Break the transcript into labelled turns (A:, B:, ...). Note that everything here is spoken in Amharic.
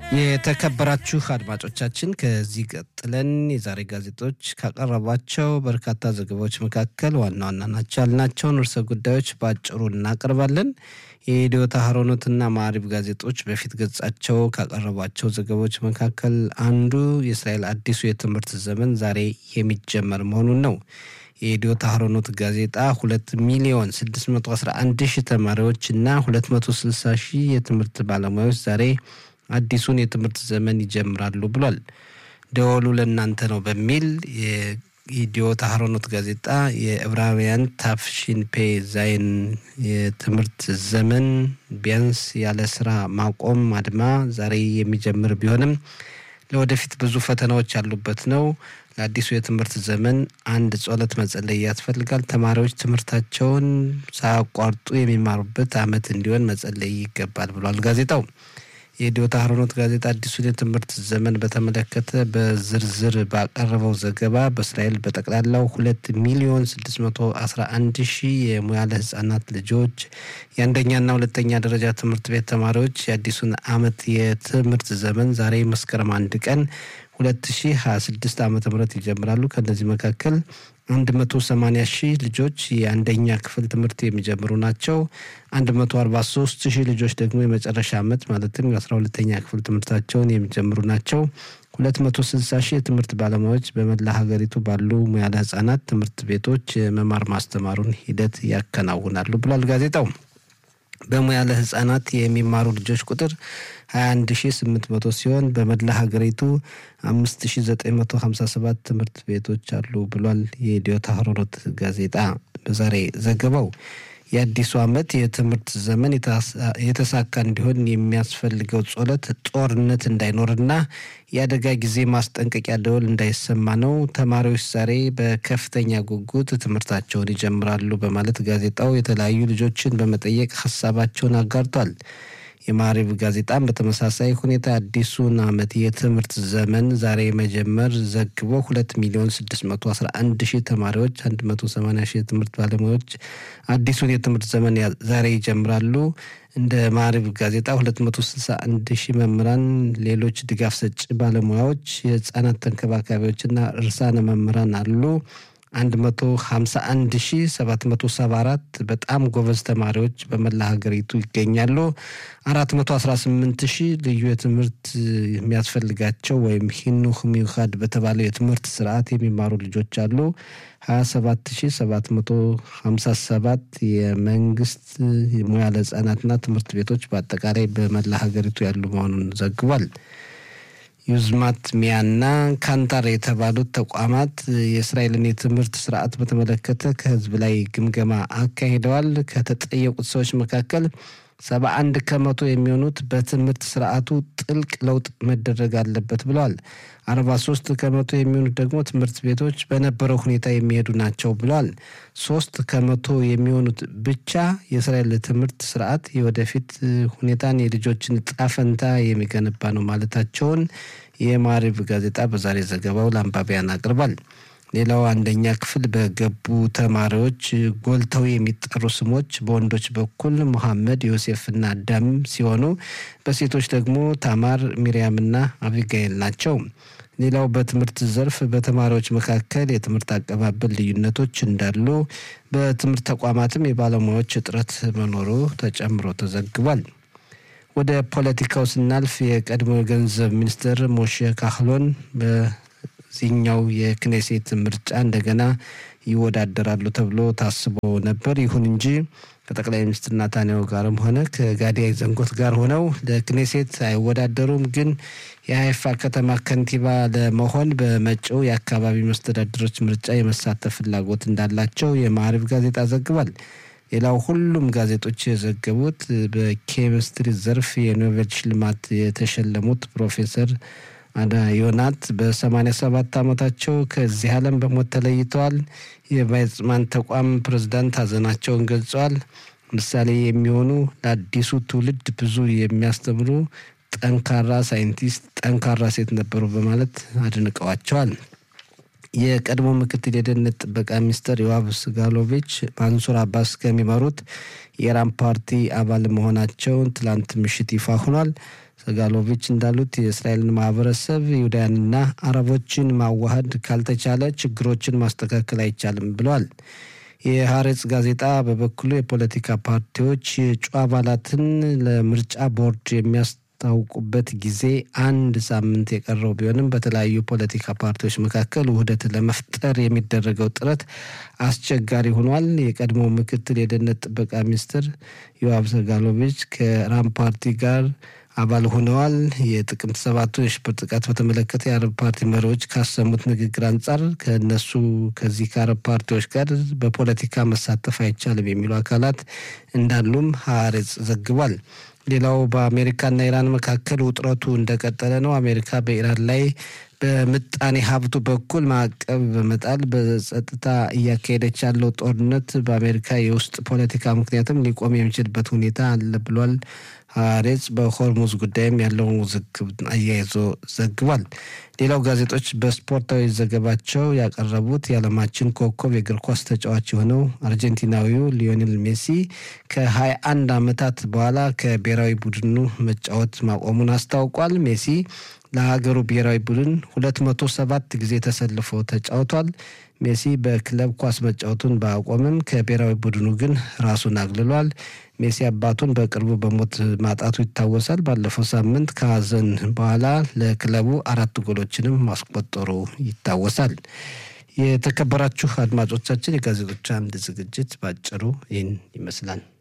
A: የተከበራችሁ አድማጮቻችን ከዚህ ቀጥለን የዛሬ ጋዜጦች ካቀረቧቸው በርካታ ዘገባዎች መካከል ዋና ዋና ናቸው ያልናቸውን ርዕሰ ጉዳዮች በአጭሩ እናቀርባለን። የኢትዮ ታህሮኖትና ማዕሪብ ጋዜጦች በፊት ገጻቸው ካቀረቧቸው ዘገባዎች መካከል አንዱ የእስራኤል አዲሱ የትምህርት ዘመን ዛሬ የሚጀመር መሆኑን ነው። የኢትዮ ታህሮኖት ጋዜጣ ሁለት ሚሊዮን 611 ሺህ ተማሪዎች እና 260 ሺህ የትምህርት ባለሙያዎች ዛሬ አዲሱን የትምህርት ዘመን ይጀምራሉ ብሏል። ደወሉ ለእናንተ ነው በሚል የኢትዮ ታህሮኖት ጋዜጣ የዕብራውያን ታፍሺን ፔ ዛይን የትምህርት ዘመን ቢያንስ ያለ ስራ ማቆም አድማ ዛሬ የሚጀምር ቢሆንም ለወደፊት ብዙ ፈተናዎች ያሉበት ነው። ለአዲሱ የትምህርት ዘመን አንድ ጸሎት መጸለይ ያስፈልጋል። ተማሪዎች ትምህርታቸውን ሳያቋርጡ የሚማሩበት ዓመት እንዲሆን መጸለይ ይገባል ብሏል ጋዜጣው። የኢትዮ ታህሮኖት ጋዜጣ አዲሱን የትምህርት ዘመን በተመለከተ በዝርዝር ባቀረበው ዘገባ በእስራኤል በጠቅላላው ሁለት ሚሊዮን ስድስት መቶ አስራ አንድ ሺህ የሙያለ ህጻናት ልጆች የአንደኛና ሁለተኛ ደረጃ ትምህርት ቤት ተማሪዎች የአዲሱን ዓመት የትምህርት ዘመን ዛሬ መስከረም አንድ ቀን 2026 ዓ ም ይጀምራሉ። ከእነዚህ መካከል 180 ሺህ ልጆች የአንደኛ ክፍል ትምህርት የሚጀምሩ ናቸው። 143 ሺህ ልጆች ደግሞ የመጨረሻ ዓመት ማለትም የ12ተኛ ክፍል ትምህርታቸውን የሚጀምሩ ናቸው። 260 ሺህ የትምህርት ባለሙያዎች በመላ ሀገሪቱ ባሉ ሙያለ ህጻናት ትምህርት ቤቶች የመማር ማስተማሩን ሂደት ያከናውናሉ ብሏል ጋዜጣው። በሙያለ ህጻናት የሚማሩ ልጆች ቁጥር 21800 ሲሆን በመላ ሀገሪቱ 5957 ትምህርት ቤቶች አሉ ብሏል የኢትዮ ታህሮኖት ጋዜጣ በዛሬ ዘገባው። የአዲሱ ዓመት የትምህርት ዘመን የተሳካ እንዲሆን የሚያስፈልገው ጸሎት ጦርነት እንዳይኖርና የአደጋ ጊዜ ማስጠንቀቂያ ደወል እንዳይሰማ ነው። ተማሪዎች ዛሬ በከፍተኛ ጉጉት ትምህርታቸውን ይጀምራሉ በማለት ጋዜጣው የተለያዩ ልጆችን በመጠየቅ ሀሳባቸውን አጋርቷል። የማዕሪብ ጋዜጣም በተመሳሳይ ሁኔታ አዲሱን ዓመት የትምህርት ዘመን ዛሬ መጀመር ዘግቦ ሁለት ሚሊዮን ስድስት መቶ አስራ አንድ ሺህ ተማሪዎች አንድ መቶ ሰማኒያ ሺህ የትምህርት ባለሙያዎች አዲሱን የትምህርት ዘመን ዛሬ ይጀምራሉ። እንደ ማዕሪብ ጋዜጣ ሁለት መቶ ስልሳ አንድ ሺህ መምህራን፣ ሌሎች ድጋፍ ሰጪ ባለሙያዎች፣ የህፃናት ተንከባካቢዎችና እርሳነ መምህራን አሉ። 151774 በጣም ጎበዝ ተማሪዎች በመላ ሀገሪቱ ይገኛሉ። 418 ሺህ ልዩ የትምህርት የሚያስፈልጋቸው ወይም ሂኑህ ሚውካድ በተባለው የትምህርት ስርዓት የሚማሩ ልጆች አሉ። 27757 የመንግስት ሙያ ለህጻናትና ትምህርት ቤቶች በአጠቃላይ በመላ ሀገሪቱ ያሉ መሆኑን ዘግቧል። ዩዝማት ሚያና ካንታር የተባሉት ተቋማት የእስራኤልን የትምህርት ስርዓት በተመለከተ ከህዝብ ላይ ግምገማ አካሂደዋል። ከተጠየቁት ሰዎች መካከል ሰባ አንድ ከመቶ የሚሆኑት በትምህርት ስርዓቱ ጥልቅ ለውጥ መደረግ አለበት ብለዋል። አርባ ሶስት ከመቶ የሚሆኑት ደግሞ ትምህርት ቤቶች በነበረው ሁኔታ የሚሄዱ ናቸው ብለዋል። ሶስት ከመቶ የሚሆኑት ብቻ የእስራኤል ትምህርት ስርዓት የወደፊት ሁኔታን የልጆችን ዕጣ ፈንታ የሚገነባ ነው ማለታቸውን የማዕሪብ ጋዜጣ በዛሬ ዘገባው ለአንባቢያን አቅርቧል። ሌላው አንደኛ ክፍል በገቡ ተማሪዎች ጎልተው የሚጠሩ ስሞች በወንዶች በኩል ሙሐመድ፣ ዮሴፍና አዳም ሲሆኑ በሴቶች ደግሞ ታማር፣ ሚርያምና አቢጋኤል ናቸው። ሌላው በትምህርት ዘርፍ በተማሪዎች መካከል የትምህርት አቀባበል ልዩነቶች እንዳሉ፣ በትምህርት ተቋማትም የባለሙያዎች እጥረት መኖሩ ተጨምሮ ተዘግቧል። ወደ ፖለቲካው ስናልፍ የቀድሞ የገንዘብ ሚኒስትር ሞሼ ካህሎን በዚህኛው የክኔሴት ምርጫ እንደገና ይወዳደራሉ ተብሎ ታስቦ ነበር። ይሁን እንጂ ከጠቅላይ ሚኒስትር ናታንያሁ ጋርም ሆነ ከጋዲ ዘንጎት ጋር ሆነው ለክኔሴት አይወዳደሩም። ግን የሀይፋ ከተማ ከንቲባ ለመሆን በመጪው የአካባቢ መስተዳድሮች ምርጫ የመሳተፍ ፍላጎት እንዳላቸው የማዕሪብ ጋዜጣ ዘግቧል። ሌላው ሁሉም ጋዜጦች የዘገቡት በኬሚስትሪ ዘርፍ የኖቤል ሽልማት የተሸለሙት ፕሮፌሰር አዳ ዮናት በ87 ዓመታቸው ከዚህ ዓለም በሞት ተለይተዋል። የቫይጽማን ተቋም ፕሬዝዳንት ሀዘናቸውን ገልጸዋል። ምሳሌ የሚሆኑ ለአዲሱ ትውልድ ብዙ የሚያስተምሩ ጠንካራ ሳይንቲስት፣ ጠንካራ ሴት ነበሩ በማለት አድንቀዋቸዋል። የቀድሞ ምክትል የደህንነት ጥበቃ ሚኒስትር ዮዋቭ ስጋሎቪች ማንሱር አባስ ከሚመሩት የኢራን ፓርቲ አባል መሆናቸውን ትላንት ምሽት ይፋ ሆኗል። ሰጋሎቪች እንዳሉት የእስራኤልን ማህበረሰብ ይሁዳውያንና አረቦችን ማዋሃድ ካልተቻለ ችግሮችን ማስተካከል አይቻልም ብለዋል። የሀሬጽ ጋዜጣ በበኩሉ የፖለቲካ ፓርቲዎች የእጩ አባላትን ለምርጫ ቦርድ የሚያስታውቁበት ጊዜ አንድ ሳምንት የቀረው ቢሆንም በተለያዩ ፖለቲካ ፓርቲዎች መካከል ውህደት ለመፍጠር የሚደረገው ጥረት አስቸጋሪ ሆኗል። የቀድሞ ምክትል የደህንነት ጥበቃ ሚኒስትር ዮአብ ሰጋሎቪች ከራም ፓርቲ ጋር አባል ሆነዋል። የጥቅምት ሰባቱን የሽብር ጥቃት በተመለከተ የአረብ ፓርቲ መሪዎች ካሰሙት ንግግር አንጻር ከእነሱ ከዚህ ከአረብ ፓርቲዎች ጋር በፖለቲካ መሳተፍ አይቻልም የሚሉ አካላት እንዳሉም ሀሬጽ ዘግቧል። ሌላው በአሜሪካና ኢራን መካከል ውጥረቱ እንደቀጠለ ነው። አሜሪካ በኢራን ላይ በምጣኔ ሀብቱ በኩል ማዕቀብ በመጣል በጸጥታ እያካሄደች ያለው ጦርነት በአሜሪካ የውስጥ ፖለቲካ ምክንያትም ሊቆም የሚችልበት ሁኔታ አለ ብሏል። ሀሬጽ በሆርሙዝ ጉዳይም ያለውን ውዝግብ አያይዞ ዘግቧል። ሌላው ጋዜጦች በስፖርታዊ ዘገባቸው ያቀረቡት የዓለማችን ኮከብ የእግር ኳስ ተጫዋች የሆነው አርጀንቲናዊው ሊዮኔል ሜሲ ከ21 ዓመታት በኋላ ከብሔራዊ ቡድኑ መጫወት ማቆሙን አስታውቋል። ሜሲ ለሀገሩ ብሔራዊ ቡድን 207 ጊዜ ተሰልፎ ተጫውቷል። ሜሲ በክለብ ኳስ መጫወቱን ባያቆምም ከብሔራዊ ቡድኑ ግን ራሱን አግልሏል። ሜሲ አባቱን በቅርቡ በሞት ማጣቱ ይታወሳል። ባለፈው ሳምንት ከሀዘን በኋላ ለክለቡ አራት ጎሎችንም ማስቆጠሩ ይታወሳል። የተከበራችሁ አድማጮቻችን የጋዜጦች አምድ ዝግጅት ባጭሩ ይህን ይመስላል።